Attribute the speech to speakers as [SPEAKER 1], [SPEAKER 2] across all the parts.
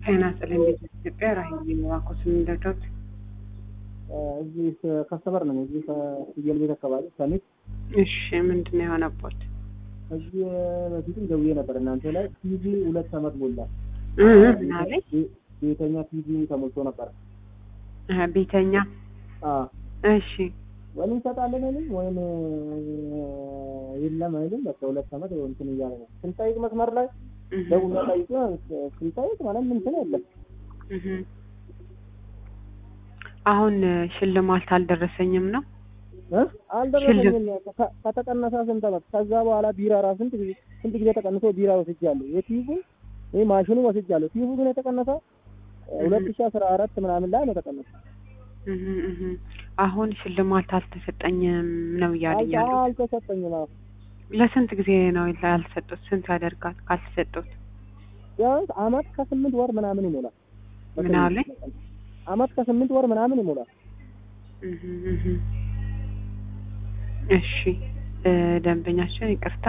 [SPEAKER 1] ጤና ይስጥልኝ ኢትዮጵያ ራሄል ዋቆስ ምንደዶት
[SPEAKER 2] እዚህ ከስተመር ነኝ። እዚህ ከፍየል ቤት አካባቢ ሰሚት።
[SPEAKER 1] እሺ ምንድን ነው የሆነቦት?
[SPEAKER 2] እዚህ በፊትም ደውዬ ነበር እናንተ ላይ ቲቪ ሁለት ዓመት ሞላ።
[SPEAKER 1] ምን አለኝ?
[SPEAKER 2] ቤተኛ ቲቪ ተሞልቶ ነበር።
[SPEAKER 1] አሀ፣ ቤተኛ
[SPEAKER 2] አዎ
[SPEAKER 1] እሺ
[SPEAKER 2] ወይም እንሰጣለን አይልም ወይም የለም አይልም። በቃ ሁለት ዓመት እንትን እያለ ነው። ስንጠይቅ መስመር ላይ ደውላ ጠይቅ ስንጠይቅ ማለት እንትን የለም።
[SPEAKER 1] እህ። አሁን ሽልማት አልደረሰኝም ነው
[SPEAKER 2] እ አልደረሰኝም። ከ- ከተቀነሰ ስንት ዓመት ከዛ በኋላ ቢራ ራሱ ስንት ጊዜ ስንት ጊዜ ተቀንሶ ቢራ ወስጃለሁ። የቲቪ ይሄ ማሽኑ ወስጃለሁ። ቲቪ ግን የተቀነሰ ሁለት ሺህ አስራ አራት ምናምን ላይ ነው የተቀነሰ።
[SPEAKER 1] እህ እህ። አሁን ሽልማት አልተሰጠኝም ነው እያለኝ
[SPEAKER 2] አልተ-
[SPEAKER 1] ያለው።
[SPEAKER 2] አልተሰጠኝም። አዎ
[SPEAKER 1] ለስንት ጊዜ ነው ያልሰጡት? ስንት ያደርጋል ካልተሰጡት?
[SPEAKER 2] ቢያንስ አመት ከስምንት ወር ምናምን ይሞላል።
[SPEAKER 1] ምን አለኝ?
[SPEAKER 2] አመት ከስምንት ወር ምናምን ይሞላል።
[SPEAKER 1] እህ እህ። እሺ እ ደንበኛችን ይቅርታ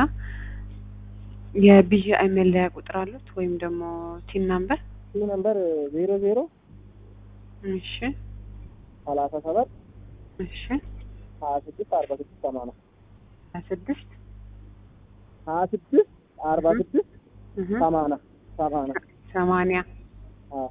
[SPEAKER 1] የቢጂአይ መለያ ቁጥር አሉት ወይም ደግሞ ቲን ናምበር?
[SPEAKER 2] ይህ ነምበር ዜሮ ዜሮ
[SPEAKER 1] እሺ
[SPEAKER 2] ሰላሳ ሰባት
[SPEAKER 1] እሺ
[SPEAKER 2] ሀያ ስድስት አርባ ስድስት ሰማንያ
[SPEAKER 1] ሀያ ስድስት
[SPEAKER 2] ሀያ ስድስት አርባ ስድስት
[SPEAKER 1] እህ
[SPEAKER 2] ሰማንያ ሰማንያ
[SPEAKER 1] ሰማንያ
[SPEAKER 2] አዎ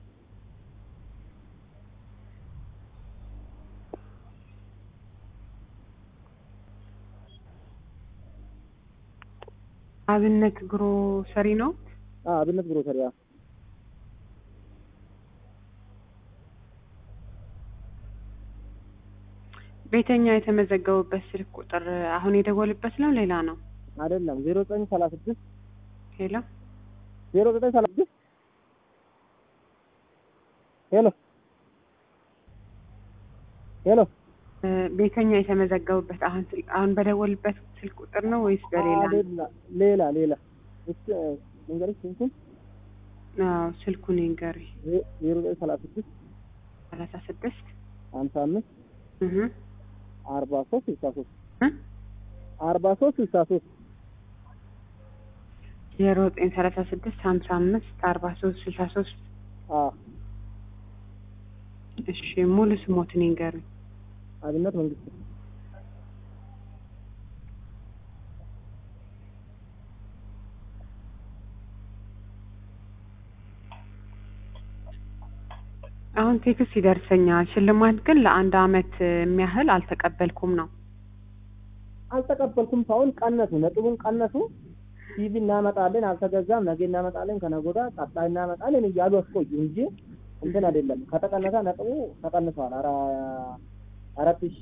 [SPEAKER 1] አብነት ግሮሰሪ ነው።
[SPEAKER 2] አዎ አብነት ግሮሰሪ አዎ
[SPEAKER 1] ቤተኛ የተመዘገቡበት ስልክ ቁጥር አሁን የደወልበት ነው ሌላ ነው?
[SPEAKER 2] አይደለም ዜሮ ዘጠኝ ሰላሳ ስድስት
[SPEAKER 1] ሄሎ
[SPEAKER 2] ዜሮ ዘጠኝ ሰላሳ ስድስት ሄሎ ሄሎ
[SPEAKER 1] እ ቤተኛ የተመዘገቡበት አሁን ስል- አሁን በደወልበት ስልክ ቁጥር ነው ወይስ በሌላ ነው?
[SPEAKER 2] አይደለም ሌላ ሌላ እስ መንገርሽ ስንቱን
[SPEAKER 1] አዎ ስልኩን ይንገሪ።
[SPEAKER 2] ዜሮ ዘጠኝ ሰላሳ ስድስት
[SPEAKER 1] ሰላሳ ስድስት
[SPEAKER 2] ሀምሳ አምስት
[SPEAKER 1] እህ
[SPEAKER 2] አርባ ሶስት ስልሳ ሶስት
[SPEAKER 1] እ
[SPEAKER 2] አርባ ሶስት ስልሳ ሶስት
[SPEAKER 1] ዜሮ ዘጠኝ ሰላሳ ስድስት ሀምሳ አምስት አርባ ሶስት ስልሳ ሶስት
[SPEAKER 2] አዎ
[SPEAKER 1] እሺ ሙሉ ስሞትን ይንገሪ።
[SPEAKER 2] አብነት መንግስት
[SPEAKER 1] አሁን ቴክስት ይደርሰኛል። ሽልማት ግን ለአንድ አመት የሚያህል አልተቀበልኩም ነው።
[SPEAKER 2] አልተቀበልኩም። ሳይሆን ቀነሱ፣ ነጥቡን ቀነሱ። ቲቪ እናመጣለን፣ አልተገዛም፣ ነገ እናመጣለን፣ ከነገ ወዲያ ቀጣይ እናመጣለን እያሉ አስቆዩ እንጂ እንትን አይደለም። ከተቀነሰ ነጥቡ ተቀንሷል። አራ አራት ሺ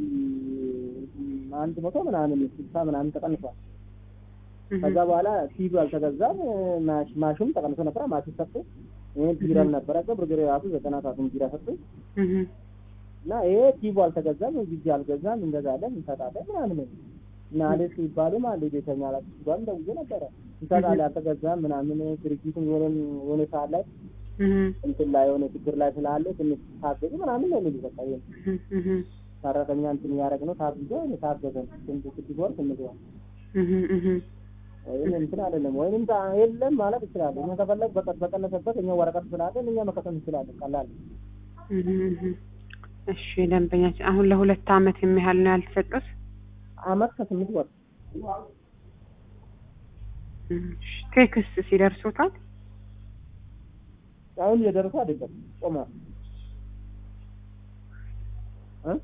[SPEAKER 2] አንድ መቶ ምናምን ስልሳ ምናምን ተቀንሷል።
[SPEAKER 1] እህ
[SPEAKER 2] ከዛ በኋላ ቲቪ አልተገዛም። ማሽ ማሽም ተቀንሶ ነበረ። ማሽን ሰጡ። ይሄ ቢራም ነበረ። ብርግሬ ራሱ ዘጠና ሰዓቱን ቢራ ሰጡ
[SPEAKER 1] እህ
[SPEAKER 2] እና ይሄ ቲቪ አልተገዛም፣ ጊዜ አልገዛም፣ እንገዛለን፣ እንሰጣለን ምናምን እና አለ ሲባሉ ማለት ቤተኛ ላይ ሲባሉ ደውዬ ነበረ እንሰጣለን፣ አልተገዛም ምናምን ድርጅቱ የሆነ የሆነ ሰዓት ላይ
[SPEAKER 1] እህ
[SPEAKER 2] እንትን ላይ የሆነ ችግር ላይ ስላለ ትንሽ ታገዙ ምናምን ነው የሚሉ በቃ ይሄ
[SPEAKER 1] እህ እህ
[SPEAKER 2] ሰራተኛ እንትን እያደረግ ነው ታግዞ ታገዘን ስንት ስድስት ወር ስምንት ወር
[SPEAKER 1] እህ እህ
[SPEAKER 2] ወይም እንትን አይደለም ወይም ታ- የለም ማለት ይችላል። እኛ ከፈለግ በቀ- በቀነሰበት እኛ ወረቀት ስላለን እኛ መከተል እንችላለን። ቀላል ነው።
[SPEAKER 1] እህ እህ እሺ ደንበኛችን አሁን ለሁለት አመት የሚያህል ነው ያልተሰጡት።
[SPEAKER 2] አመት ከስምንት ወር
[SPEAKER 1] እሺ ቴክስት ሲደርሱታል
[SPEAKER 2] አሁን እየደረሱ አይደለም ቆመ እ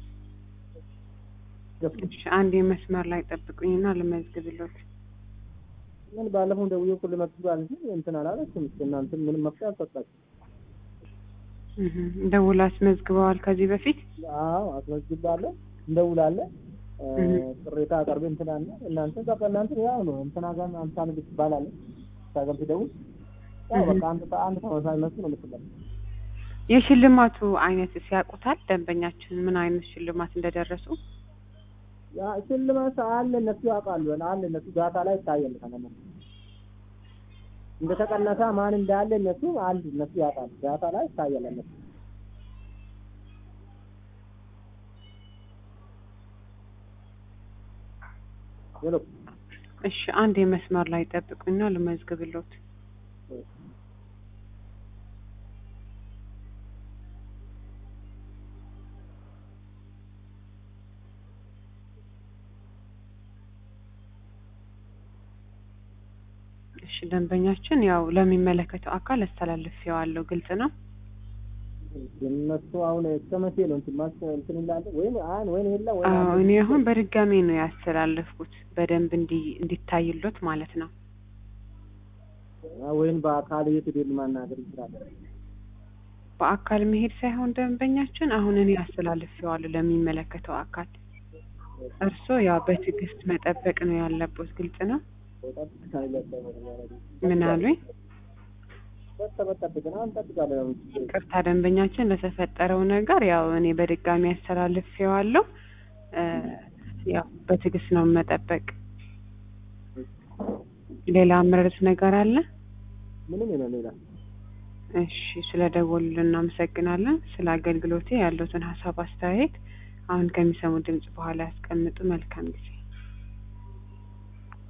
[SPEAKER 2] ገፍ-
[SPEAKER 1] እሺ አንድ የመስመር ላይ ጠብቁኝና ልመዝግብሎት።
[SPEAKER 2] ምን ባለፈው ደውዬ እኮ ልመክሩ አለ እንጂ እንትን አላለችም። እስኪ እናንተ ምንም መፍትሄ አልሰጣችም።
[SPEAKER 1] እህ ደውላ አስመዝግበዋል ከዚህ በፊት
[SPEAKER 2] አዎ አስመዝግባለሁ፣ እንደውላለን እ፣
[SPEAKER 1] እህ።
[SPEAKER 2] ቅሬታ አቅርቤ እንትን አለ እናንተ በቃ እናንተ ያው ነው እንትና ጋር አምሳ ንግስት ትባላለች እዛ ጋር ትደውል ያው
[SPEAKER 1] እህ።
[SPEAKER 2] በቃ አንድ አንድ ተመሳሳይ መልስ ነው የምትለው።
[SPEAKER 1] የሽልማቱ አይነት ሲያውቁታል ደንበኛችን ምን አይነት ሽልማት እንደደረሱ?
[SPEAKER 2] ያ ሽልማት አለ እነሱ ያውቃሉ አለ እነሱ ዳታ ላይ ይታያል ከነሱ እንደተቀነሰ ማን እንዳለ እነሱ አንድ እነሱ ያውቃሉ ዳታ ላይ ይታያል እነሱ ሄሎ
[SPEAKER 1] እሺ አንድ የመስመር ላይ ጠብቁኝና ልመዝግብሎት። እሺ ደንበኛችን ያው ለሚመለከተው አካል አስተላልፌዋለሁ። ግልጽ ነው።
[SPEAKER 2] እነሱ አሁን እስከ መቼ ነው እንትን ማስ እንትን ይላል ወይም አን ወይም የለ ወይ
[SPEAKER 1] አዎ እኔ አሁን በድጋሚ ነው ያስተላለፍኩት በደንብ እንዲ እንዲታይሎት ማለት ነው።
[SPEAKER 2] ወይም በአካል የት ሄደን ማናገር እንችላለን?
[SPEAKER 1] በአካል መሄድ ሳይሆን ደንበኛችን አሁን እኔ አስተላልፌዋለሁ ለሚመለከተው አካል። እርስዎ ያው በትዕግስት መጠበቅ ነው ያለበት። ግልጽ ነው። ምን አሉኝ?
[SPEAKER 2] ጠብቀን አሁን እንጠብቃለን።
[SPEAKER 1] ቅርታ ደንበኛችን ለተፈጠረው ነገር ያው እኔ በድጋሚ አስተላልፌዋለሁ። እ ያው በትዕግስት ነው መጠበቅ። ሌላ ምረጥ ነገር አለ?
[SPEAKER 2] ምንም የለም ሌላ
[SPEAKER 1] እሺ ስለ ደወሉልን እናመሰግናለን። ስለ አገልግሎቴ ያለውትን ሀሳብ አስተያየት አሁን ከሚሰሙ ድምጽ በኋላ ያስቀምጡ። መልካም ጊዜ